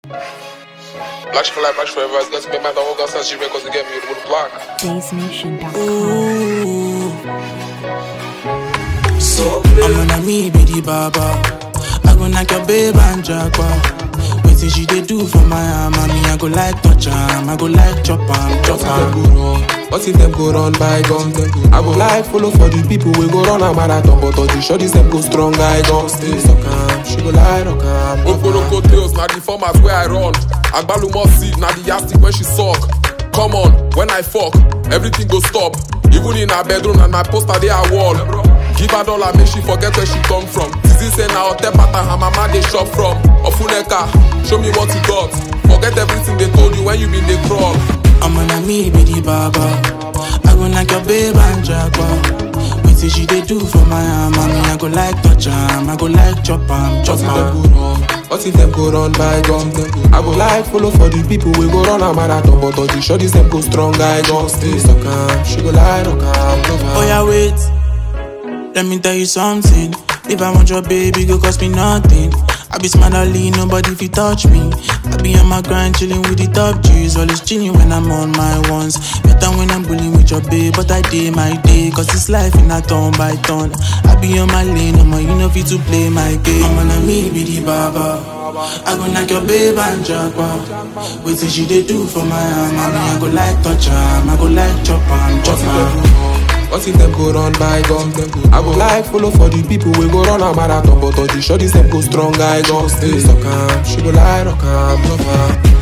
Black for life, black forever. It's gonna be my dog. Gonna start shivering 'cause they get me with the block. So I'm gonna me be the baba. I go knock your babe and jackpot. Wetin she dey do for my arm? Me I go like touch am, I go like chop am, chop What if them am. go run? What if them go run by guns? I go like follow for the people we go run a marathon, but all the shorties them go strong. I go stay so calm. She go lie rock am. Oporoko tails, na the format where I run. Agbalumo seed, na the yastic when she suck. Come on, when I fuck, everything go stop. Even in her bedroom and my poster they are wall. Give her dollar, make she forget where she come from. Zizi say na hotel pattern her mama they shop from. Ofuneka, show me what you got. Forget everything they told you when you been they crawl. I'm gonna me be the baba. I go knock your babe and jackpot. Wetin she dey do for my arm? Me I go like touch am, I go like chop am, What chop if them am. go run? What if them go run by guns? I go like follow for the people we go run a marathon, but all the shorties them go strong. I go stay so calm. She go lie rock am. love am. Oh yeah, wait. Let me tell you something. If I want your baby, go cost me nothing. I be smart, I lean, nobody fi touch me. I be on my grind, chilling with the top G's. Always chilling when I'm on my ones. Better when I'm bullying with your babe, but I day my day. Cause it's life in a turn by turn. I be on my lane, I'm you know fit to play my game. I'm gonna me be the baba. I go knock your babe and jackpot. Wait till she dey do for my arm. I mean, I go like touch am, I go like chop am, chop am. What if them go run by guns? I go like follow for the people we go run a marathon, but all the shorties them go strong. I go stay so calm. She go lie rock am, love am.